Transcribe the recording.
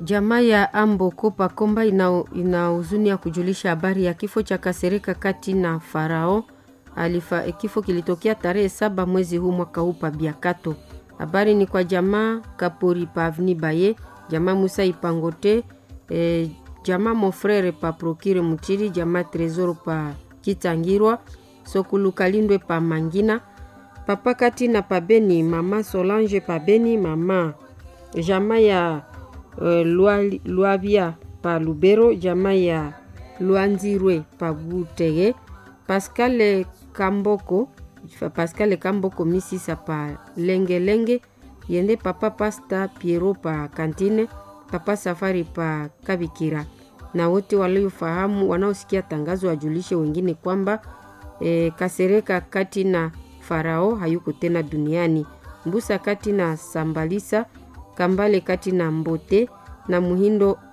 Jamaa ya Amboko Pakomba ina, ina huzuni ya kujulisha habari ya kifo cha Kasereka kati na Farao alifa. Kifo kilitokea tarehe saba mwezi huu mwaka huu pa Biakato. Habari ni kwa jamaa Kapori pa Avni Baye, jamaa Musa Ipangote, e, jamaa Mofrere pa Prokire Mutiri, jamaa Tresoro pa Kitangirwa, Sokulu Kalindwe pa Mangina, papa kati na pa Beni, mama Solange pa Beni, mama jamaa ya uh, Lwabia pa Lubero, jamaa ya Lwanzirwe pa Butege, Pascal Kamboko Pascal Kamboko Misisa pa Lengelenge Lenge, yende papa Pasta Piero pa Kantine, papa Safari pa Kabikira, na wote waliofahamu wanaosikia tangazo wajulishe wengine kwamba e, Kasereka kati na Farao hayuko tena duniani. Mbusa kati na Sambalisa, Kambale kati na Mbote na Muhindo